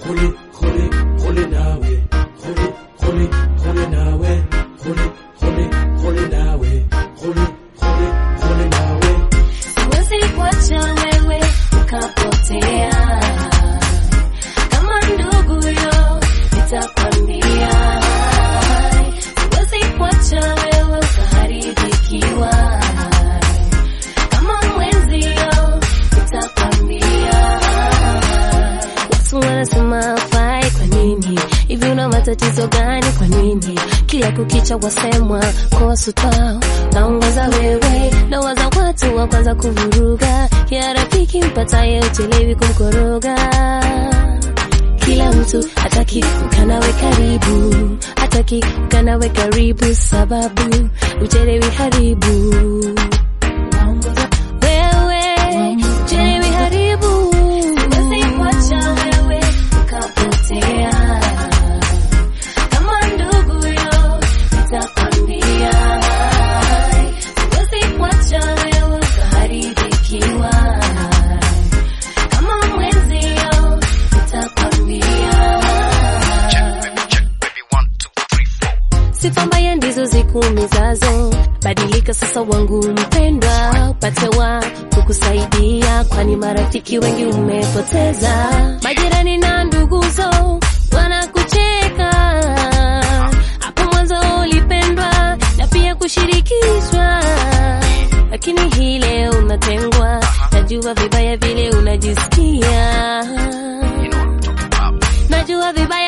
huli huli huli nawe huli huli huli nawe huli huli huli nawe huli huli huli nawe Siwezi kuacha wewe ukapotea, kama ndugu yo nitakwambia. Siwezi kuacha wewe ukaharibikiwa, kama mwenzio nitakwambia. Watu wanasema hafai, kwa nini hivi? Una matatizo gani? Kwa nini kila kukicha wasemwa kuhusu twao? Naongoza wewe, ndoa za watu wa kwanza kuvuruga, ya rafiki mpataye uchelewi kumkoroga. Kila mtu hataki kukaa nawe karibu, hataki kukaa nawe karibu, sababu uchelewi haribu wewe chelewi haribu, siwezi kuacha wewe ukapotea. Kama ndugu yo nitakwambia, siwezi kuacha wewe ukaharibikiwa. Kama mwenzio nitakwambia sifa mbaya ndizo zikuumizazo. Badilika sasa, wangu mpendwa, upate wa kukusaidia, kwani marafiki wengi umepoteza. Majirani na nduguzo wanakucheka, hapo mwanzo ulipendwa na pia kushirikishwa, lakini hii leo unatengwa. Najua vibaya vile unajisikia, najua vibaya